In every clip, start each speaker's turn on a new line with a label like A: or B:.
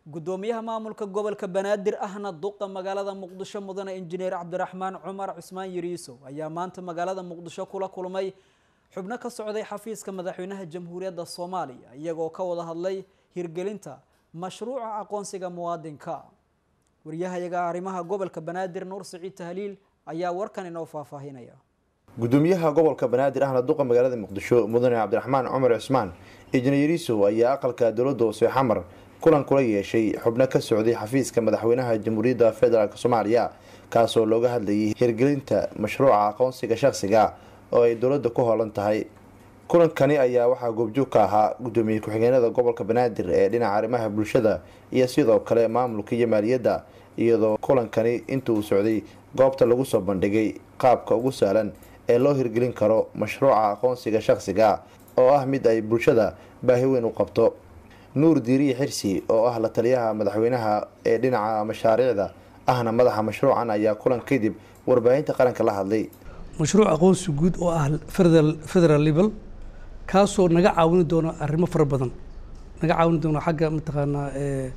A: gudoomiyaha maamulka gobolka banaadir ahna duqa magaalada muqdisho mudane injineer cabdiraxmaan cumar cusmaan yariisow ayaa maanta magaalada muqdisho kula kulmay xubno ka socday xafiiska madaxweynaha jamhuuriyadda soomaaliya iyagoo ka wada hadlay hirgelinta mashruuca aqoonsiga muwaadinka waryahayaga arrimaha gobolka banaadir nuur siciid tahliil ayaa warkan inoo faahfaahinaya
B: gudoomiyaha gobolka banaadir ahna duqa magaalada muqdisho mudane cabdiraxmaan cumar cusmaan injineer yariisow ayaa aqalka dowladda hoose xamar kulan kula yeeshay xubno ka socday xafiiska madaxweynaha jamhuuriyadda federaalk soomaaliya kaasoo looga hadlayay hirgelinta mashruuca aqoonsiga shaqsiga oo ay dowladda ku hoolan tahay kulankani ayaa waxaa goobjoog ka ahaa gudoomiye ku-xigeenada gobolka banaadir ee dhinaca arrimaha bulshada iyo sidoo kale maamulka iyo maaliyadda iyadoo kulankani inta uu socday goobta lagu soo bandhigay qaabka ugu sahlan ee loo hirgelin karo mashruuca aqoonsiga shaqsiga oo ah mid ay bulshada baahi weyn u qabto nuur diiriye xirsi oo ah la taliyaha madaxweynaha ee dhinaca mashaariicda ahna madaxa mashruucan ayaa kulan kadib warbaahinta qaranka la hadlay
C: mashruuc aqoonsi guud oo ah federal level kaasoo naga caawini doono arrimo fara badan naga caawini doono xagga mataqaanaa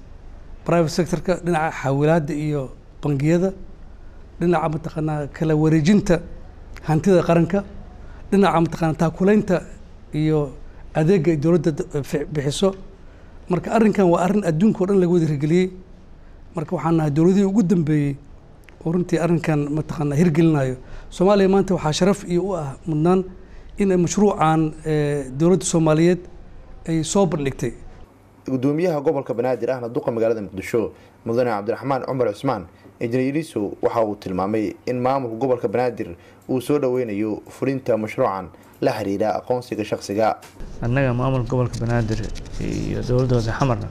C: private sectorka dhinaca xawilaadda iyo bangiyada dhinaca mataqaanaa kala wareejinta hantida qaranka dhinaca mataqaana taakulaynta iyo adeega dowladda bixiso marka arrinkan waa arrin adduunka o dhan laga wada hirgeliyey marka waxaan nahay dowladihii ugu dambeeyey oo runtii arrinkan mataqaana hirgelinayo soomaaliya maanta waxaa sharaf iyo u ah mudnaan in mashruucan dowladda soomaaliyeed ay soo bandhigtay
B: gudoomiyaha gobolka banaadir ahna duqa magaalada muqdisho mudane cabdiraxmaan cumar cusmaan injineer yariisow waxa uu tilmaamay in maamulka gobolka banaadir uu soo dhaweynayo fulinta mashruucan la xiriira aqoonsiga shaqsiga
D: annaga maamulka gobolka banaadir iyo dowladda hoose xamarna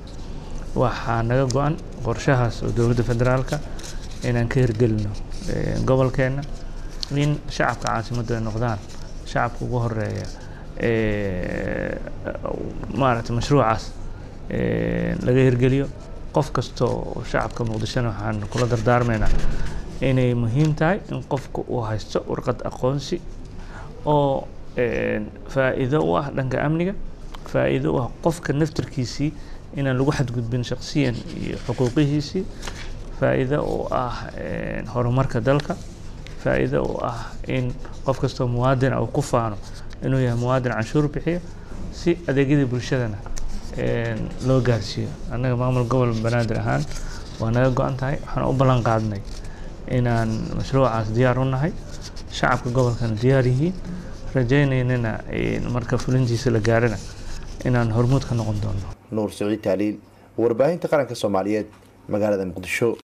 D: waxaa naga go-an qorshahaas oo dowladda federaalka inaan ka hirgelino gobolkeenna in shacabka caasimaddu ay noqdaan shacabka ugu horeeya maaragtay mashruucaas laga hirgeliyo qof kasta oo shacabka muqdishona waxaan kula dardaarmaynaa inay muhiim tahay in qofka uu haysto warqad aqoonsi oo faa'iido u ah dhanka amniga faa'iido u ah qofka naftarkiisii inaan lagu xadgudbin shaksiyan iyo xuquuqihiisii faa'iido u ah horumarka dalka faa'iido u ah in qof kastoo muwaadin uu ku faano inuu yahay muwaadin canshuur bixiyo si adeegyadii bulshadana loo gaarsiiyo annaga maamul gobol banaadir ahaan waa naga go-an tahay waxaan u ballan qaadnay inaan mashruucaas diyaar u nahay shacabka gobolkana diyaar yihiin rajaynaynana marka fulintiisa la gaarana inaan hormuud ka noqon doono
B: nuur siciid taaliil warbaahinta qaranka soomaaliyeed magaalada muqdisho